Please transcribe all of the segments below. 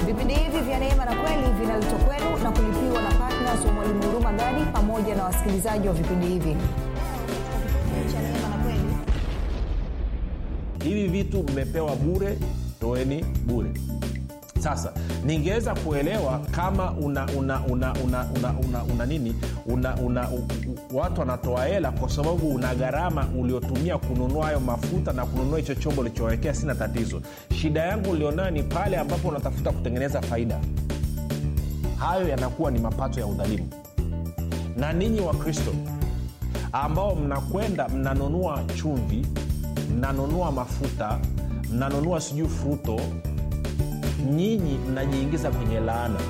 vipindi hivi vya neema na kweli vinaletwa kwenu na kulipiwa na ptns wa mwalimu huruma gadi pamoja na wasikilizaji wa vipindi hivi hivi vitu mmepewa bure toeni bure sasa ningeweza kuelewa kama una una una una una, una, una nini una, una, u, u, watu wanatoa hela kwa sababu una gharama uliotumia kununua hayo mafuta na kununua hicho chombo ulichowekea sina tatizo shida yangu ulionayo ni pale ambapo unatafuta kutengeneza faida hayo yanakuwa ni mapato ya udhalimu na ninyi wa kristo ambao mnakwenda mnanunua chumvi mnanunua mafuta mnanunua sijui fruto nyinyi mnajiingiza kwenye laana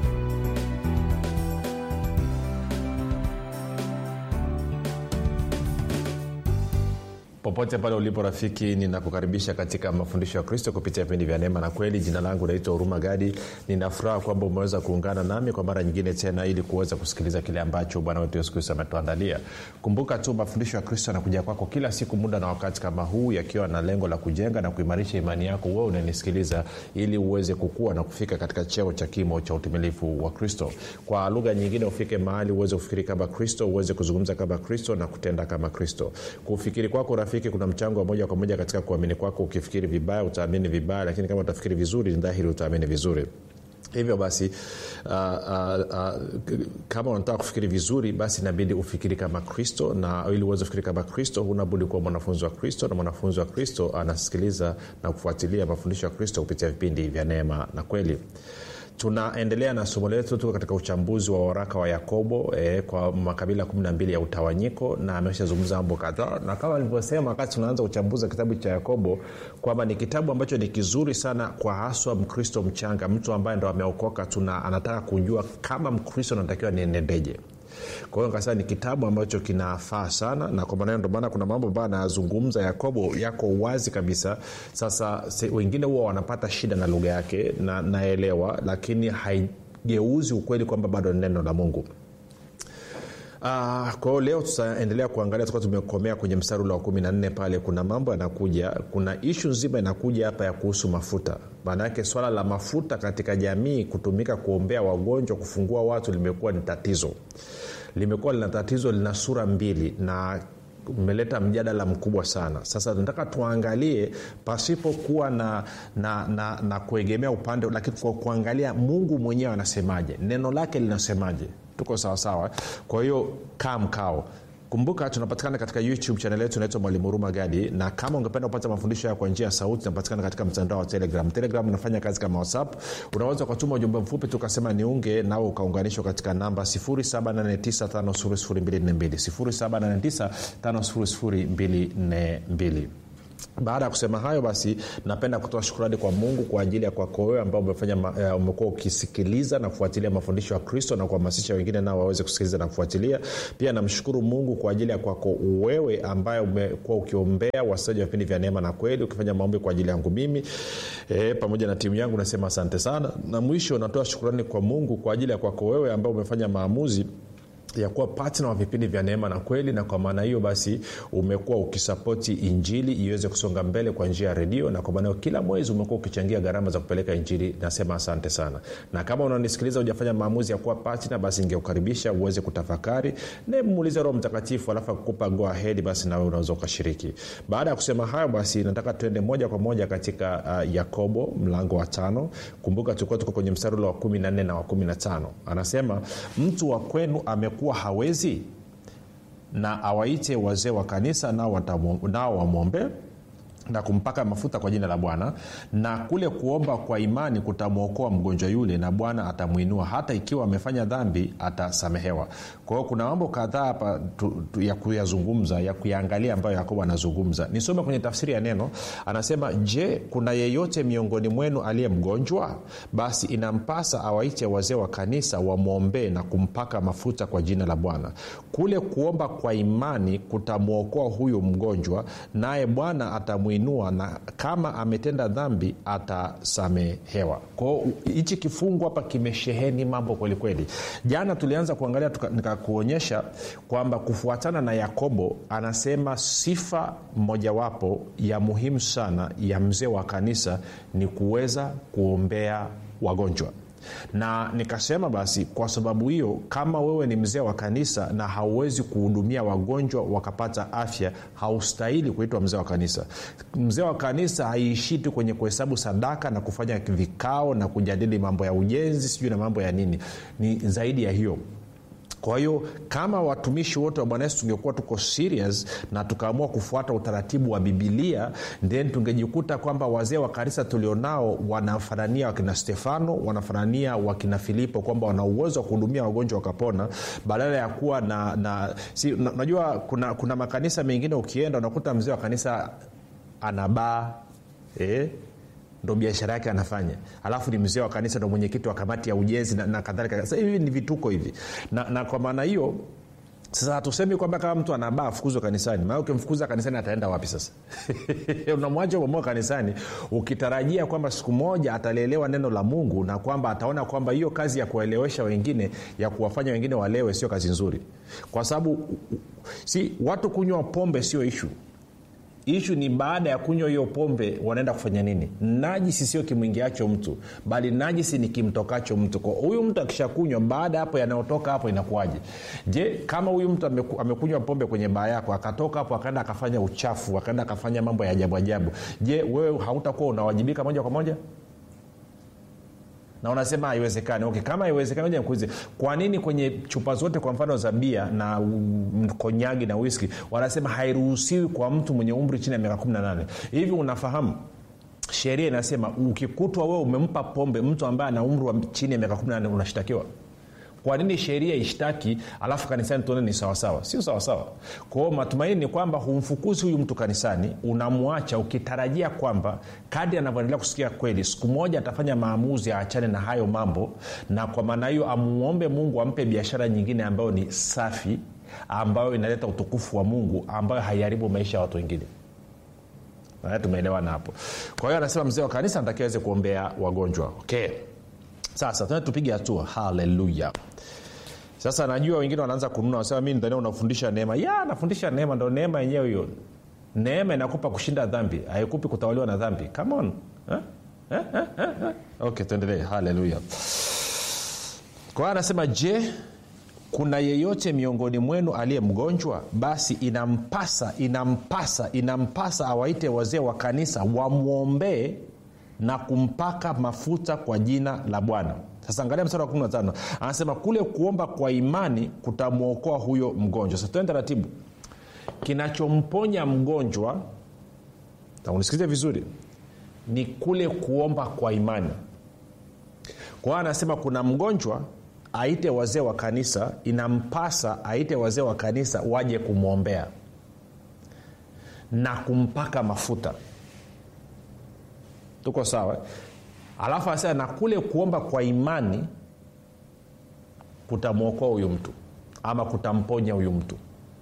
popote pale ulipo rafiki ninakukaribisha katika mafundisho ya kristo kupitia vipindi vya neema na kweli jina langu naitwa huruma gadi ninafuraha kwamba umeweza kuungana nami kwa mara nyingine tena ili kuweza kusikiliza kile ambacho bwana wetu yesu kristo ametuandalia kumbuka tu mafundisho ya kristo yanakuja kwako kila siku muda na wakati kama huu yakiwa na lengo la kujenga na kuimarisha imani yako wewe unanisikiliza ili uweze kukua na kufika katika cheo cha kimo cha utimilifu wa kristo kwa lugha nyingine ufike mahali uweze kufikiri kama kristo uweze kuzungumza kama kristo na kutenda kama kristo kufikiri kwako rafiki kuna mchango wa moja kwa moja katika kuamini kwako ukifikiri vibaya utaamini vibaya lakini kama utafikiri vizuri ni dhahiri utaamini vizuri hivyo basi uh, uh, uh, kama unataka kufikiri vizuri basi inabidi ufikiri kama kristo na ili uweze kufikiri kama kristo hunabudi kuwa mwanafunzi wa kristo na mwanafunzi wa kristo anasikiliza na kufuatilia mafundisho ya kristo kupitia vipindi vya neema na kweli tunaendelea na somo letu tuko katika uchambuzi wa waraka wa yakobo eh, kwa makabila 12 ya utawanyiko na ameshazungumza mambo kadhaa na kama nilivyosema wakati tunaanza uchambuzi wa kitabu cha yakobo kwamba ni kitabu ambacho ni kizuri sana kwa haswa mkristo mchanga mtu ambaye ndo ameokoka tuna anataka kujua kama mkristo anatakiwa nienendeje kwa hiyo nikasema ni kitabu ambacho kinafaa sana na kwa maana ndio maana kuna mambo ambayo anayazungumza yakobo yako wazi kabisa sasa se, wengine huwa wanapata shida na lugha yake na naelewa lakini haigeuzi ukweli kwamba bado ni neno la mungu Uh, kwa hiyo leo tutaendelea kuangalia tuka tumekomea kwenye mstari ule wa kumi na nne pale kuna mambo yanakuja kuna ishu nzima inakuja hapa ya kuhusu mafuta maanaake swala la mafuta katika jamii kutumika kuombea wagonjwa kufungua watu limekuwa ni tatizo limekuwa lina tatizo lina sura mbili na umeleta mjadala mkubwa sana sasa tunataka tuangalie pasipokuwa na, na, na, na kuegemea upande lakini kwa kuangalia mungu mwenyewe anasemaje neno lake linasemaje tuko sawasawa kwa hiyo kaa mkao kumbuka tunapatikana katika youtube chanel yetu inaitwa mwalimu huruma gadi na kama ungependa kupata mafundisho hayo kwa njia ya sauti tunapatikana katika mtandao wa telegram telegram inafanya kazi kama whatsapp unaweza ukatuma ujumbe mfupi tukasema niunge nawe ukaunganishwa katika namba 7895242 7895242 baada ya kusema hayo basi napenda kutoa shukurani kwa mungu kwa ajili ya kwako wewe ambao umefanya uh, umekuwa ukisikiliza na kufuatilia mafundisho ya kristo na kuhamasisha wengine nao waweze kusikiliza na kufuatilia pia namshukuru mungu kwa ajili ya kwako wewe ambaye umekuwa ukiombea wasaji wa vipindi vya neema na kweli ukifanya maombi kwa ajili yangu mimi e, pamoja na timu yangu nasema asante sana na mwisho natoa shukurani kwa mungu kwa ajili ya kwako wewe ambao umefanya maamuzi ya kuwa patna wa vipindi vya neema na kweli na kwa maana hiyo basi umekuwa ukisapoti injili iweze kusonga mbele kwa njia ya redio na kwa maana hiyo kila mwezi umekuwa ukichangia gharama za kupeleka injili nasema asante sana na kama unanisikiliza hujafanya maamuzi ya kuwa patna basi ingeukaribisha uweze kutafakari naye muulize roho mtakatifu alafu akukupa go ahead basi nawe unaweza ukashiriki baada ya kusema hayo basi nataka tuende moja kwa moja katika uh, yakobo mlango wa tano kumbuka tulikuwa tuko kwenye mstari ule wa kumi na nne na wa kumi na tano anasema mtu wa kwenu amekuwa kuwa hawezi na awaite wazee wa kanisa nao, nao wamwombee na kumpaka mafuta kwa jina la bwana na kule kuomba kwa imani kutamwokoa mgonjwa yule na bwana atamwinua hata ikiwa amefanya dhambi atasamehewa kwa hiyo kuna mambo kadhaa hapa tu, tu, ya kuyazungumza ya kuyaangalia ambayo yakobo anazungumza nisome kwenye tafsiri ya neno anasema je kuna yeyote miongoni mwenu aliye mgonjwa basi inampasa awaite wazee wa kanisa wamwombee na kumpaka mafuta kwa jina la bwana kule kuomba kwa imani kutamwokoa huyu mgonjwa naye bwana atamwinua kumwinua na kama ametenda dhambi atasamehewa kwao hichi kifungu hapa kimesheheni mambo kwelikweli jana tulianza kuangalia tuka- nikakuonyesha kwamba kufuatana na yakobo anasema sifa mojawapo ya muhimu sana ya mzee wa kanisa ni kuweza kuombea wagonjwa na nikasema basi kwa sababu hiyo kama wewe ni mzee wa kanisa na hauwezi kuhudumia wagonjwa wakapata afya haustahili kuitwa mzee wa kanisa mzee wa kanisa haiishii tu kwenye kuhesabu sadaka na kufanya vikao na kujadili mambo ya ujenzi sijui na mambo ya nini ni zaidi ya hiyo kwa hiyo kama watumishi wote wa bwana yesu tungekuwa tuko serious na tukaamua kufuata utaratibu wa bibilia then tungejikuta kwamba wazee wa kanisa tulionao wanafanania wakina stefano wanafanania wakina filipo kwamba wana uwezo wa kuhudumia wagonjwa wakapona badala ya kuwa na, na si, na, najua kuna, kuna makanisa mengine ukienda unakuta mzee wa kanisa anabaa eh? ndo biashara yake anafanya alafu ni mzee wa kanisa ndo mwenyekiti wa kamati ya ujenzi na, na kadhalika sasa hivi ni vituko hivi na, na kwa maana hiyo sasa hatusemi kwamba kama mtu anabaa afukuzwe kanisani maana ukimfukuza kanisani ataenda wapi sasa unamwacha umemoa kanisani ukitarajia kwamba siku moja atalelewa neno la mungu na kwamba ataona kwamba hiyo kazi ya kuwaelewesha wengine ya kuwafanya wengine walewe sio kazi nzuri kwa sababu si watu kunywa pombe sio ishu ishu ni baada ya kunywa hiyo pombe wanaenda kufanya nini najisi sio kimwingiacho mtu bali najisi ni kimtokacho mtu kwa huyu mtu akishakunywa baada hapo yanayotoka hapo inakuwaje je kama huyu mtu ameku, amekunywa pombe kwenye baa yako akatoka hapo akaenda akafanya uchafu akaenda akafanya mambo ya ajabu ajabu je wewe hautakuwa unawajibika moja kwa moja na unasema haiwezekani okay kama haiwezekani moja nikuulize kwa nini kwenye chupa zote kwa mfano za bia na mm, konyagi na whisky wanasema hairuhusiwi kwa mtu mwenye umri chini ya miaka 18 hivi unafahamu sheria inasema ukikutwa wewe umempa pombe mtu ambaye ana umri wa chini ya miaka 18 unashtakiwa kwa nini sheria ishtaki alafu kanisani tuone ni sawasawa sio sawasawa kwao matumaini ni kwamba humfukuzi huyu mtu kanisani unamwacha ukitarajia kwamba kadi anavyoendelea kusikia kweli siku moja atafanya maamuzi aachane na hayo mambo na kwa maana hiyo amuombe mungu ampe biashara nyingine ambayo ni safi ambayo inaleta utukufu wa mungu ambayo haiharibu maisha ya watu wengine Haya, tumeelewana hapo kwa hiyo anasema mzee wa kanisa anatakiwa aweze kuombea wagonjwa okay sasa tena tupige hatua haleluya sasa najua wengine wanaanza kununa wanasema mi ndania unafundisha neema ya nafundisha neema ndo neema yenyewe hiyo neema inakupa kushinda dhambi haikupi kutawaliwa na dhambi come on eh? Eh, eh, eh, eh. okay tuendelee haleluya kwa hiyo anasema je kuna yeyote miongoni mwenu aliye mgonjwa basi inampasa inampasa inampasa awaite wazee wa kanisa wamwombee na kumpaka mafuta kwa jina la bwana sasa angalia mstari wa 15 anasema kule kuomba kwa imani kutamwokoa huyo mgonjwa sasa tuende taratibu kinachomponya mgonjwa na unisikilize vizuri ni kule kuomba kwa imani kwa hiyo anasema kuna mgonjwa aite wazee wa kanisa inampasa aite wazee wa kanisa waje kumwombea na kumpaka mafuta tuko sawa alafu anasema na kule kuomba kwa imani kutamwokoa huyu mtu ama kutamponya huyu mtu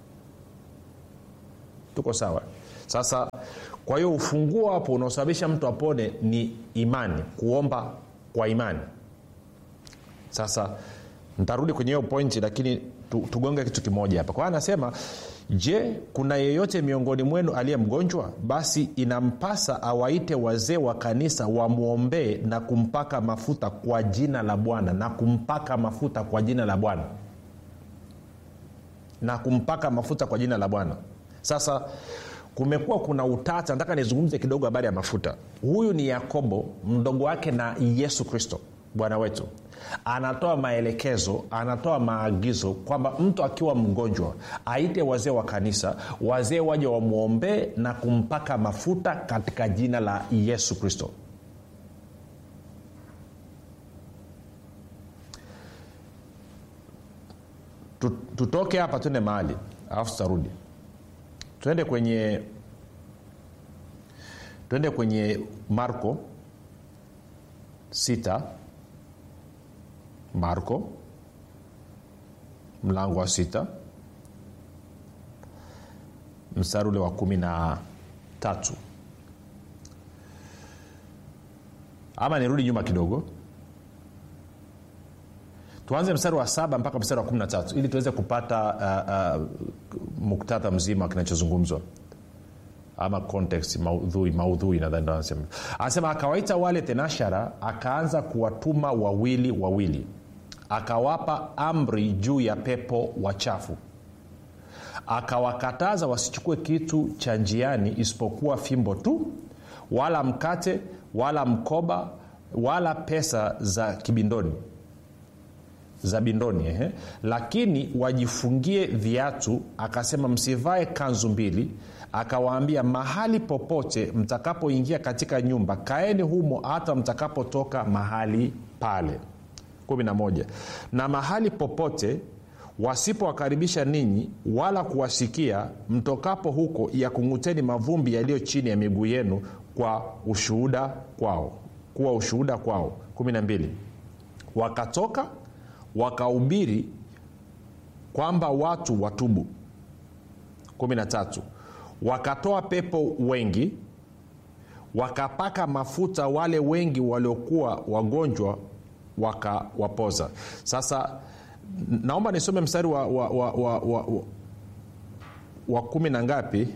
tuko sawa sasa kwa hiyo ufunguo hapo unaosababisha mtu apone ni imani kuomba kwa imani sasa ntarudi kwenye hiyo pointi lakini tu, tugonge kitu kimoja hapa kwa hiyo anasema je kuna yeyote miongoni mwenu aliye mgonjwa basi inampasa awaite wazee wa kanisa wamwombee na kumpaka mafuta kwa jina la bwana na kumpaka mafuta kwa jina la bwana na kumpaka mafuta kwa jina la bwana sasa kumekuwa kuna utata nataka nizungumze kidogo habari ya mafuta huyu ni yakobo mdogo wake na yesu kristo bwana wetu anatoa maelekezo anatoa maagizo kwamba mtu akiwa mgonjwa aite wazee wa kanisa wazee waje wamwombee na kumpaka mafuta katika jina la yesu kristo tutoke hapa tuende mahali alafu tutarudi tuende kwenye tuende kwenye marko sita marko mlango wa sita mstari ule wa kumi na tatu ama nirudi nyuma kidogo tuanze mstari wa saba mpaka mstari wa kumi na tatu ili tuweze kupata uh, uh, muktadha mzima kinachozungumzwa ama context maudhui maudhui nadhani ndo anasema anasema akawaita wale tenashara akaanza kuwatuma wawili wawili akawapa amri juu ya pepo wachafu akawakataza wasichukue kitu cha njiani isipokuwa fimbo tu wala mkate wala mkoba wala pesa za kibindoni za bindoni ehe. lakini wajifungie viatu akasema msivae kanzu mbili akawaambia mahali popote mtakapoingia katika nyumba kaeni humo hata mtakapotoka mahali pale 11 na mahali popote wasipowakaribisha ninyi wala kuwasikia mtokapo huko yakung'uteni mavumbi yaliyo chini ya miguu yenu kwa ushuhuda kwao kuwa ushuhuda kwao 12 wakatoka wakahubiri kwamba watu watubu 13 wakatoa pepo wengi wakapaka mafuta wale wengi waliokuwa wagonjwa wakawapoza sasa naomba nisome mstari wa, wa, wa, wa, wa, wa, wa kumi na ngapi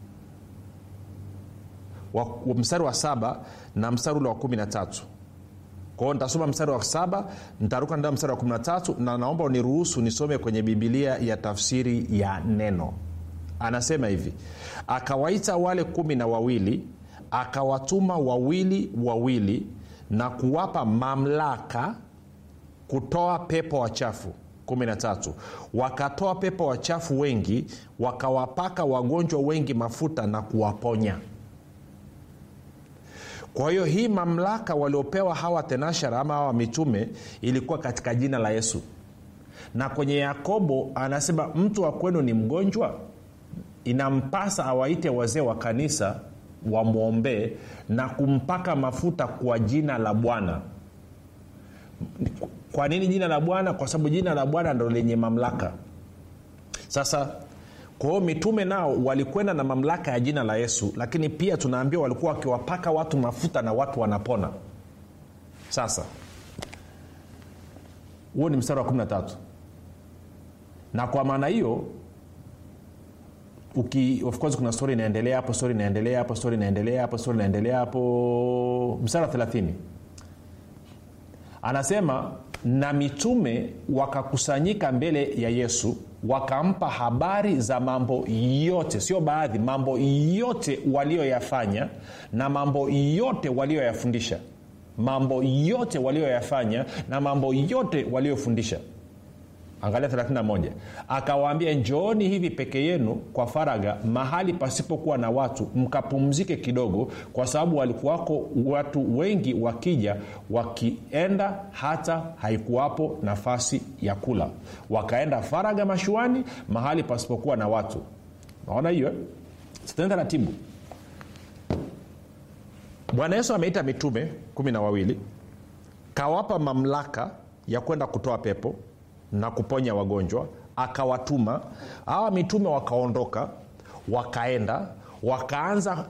wa, wa mstari wa saba na mstari ule wa kumi na tatu kwao nitasoma mstari wa saba nitaruka ndaa mstari wa kumi na tatu na naomba uniruhusu nisome kwenye bibilia ya tafsiri ya neno anasema hivi akawaita wale kumi na wawili akawatuma wawili wawili na kuwapa mamlaka kutoa pepo wachafu 13 wakatoa pepo wachafu wengi wakawapaka wagonjwa wengi mafuta na kuwaponya kwa hiyo hii mamlaka waliopewa hawa tenashara ama hawa mitume ilikuwa katika jina la yesu na kwenye yakobo anasema mtu wa kwenu ni mgonjwa inampasa awaite wazee wa kanisa wamwombee na kumpaka mafuta kwa jina la bwana kwa nini jina la bwana kwa sababu jina la bwana ndo lenye mamlaka sasa kwa hiyo mitume nao walikwenda na mamlaka ya jina la yesu lakini pia tunaambiwa walikuwa wakiwapaka watu mafuta na watu wanapona sasa huo ni mstari wa 13 na kwa maana hiyo uki of course kuna stori inaendelea hapo stori inaendelea hapo stori inaendelea hapo stori inaendelea hapo mstari wa 30 anasema na mitume wakakusanyika mbele ya yesu wakampa habari za mambo yote sio baadhi mambo yote walioyafanya na mambo yote walioyafundisha mambo yote walioyafanya na mambo yote waliofundisha angalia 31 akawaambia njooni hivi peke yenu kwa faraga mahali pasipokuwa na watu mkapumzike kidogo kwa sababu walikuwako watu wengi wakija wakienda hata haikuwapo nafasi ya kula wakaenda faraga mashuani mahali pasipokuwa na watu naona hiyo sitaenda taratibu bwana yesu ameita mitume kumi na wawili kawapa mamlaka ya kwenda kutoa pepo na kuponya wagonjwa akawatuma hawa mitume wakaondoka wakaenda wakaanza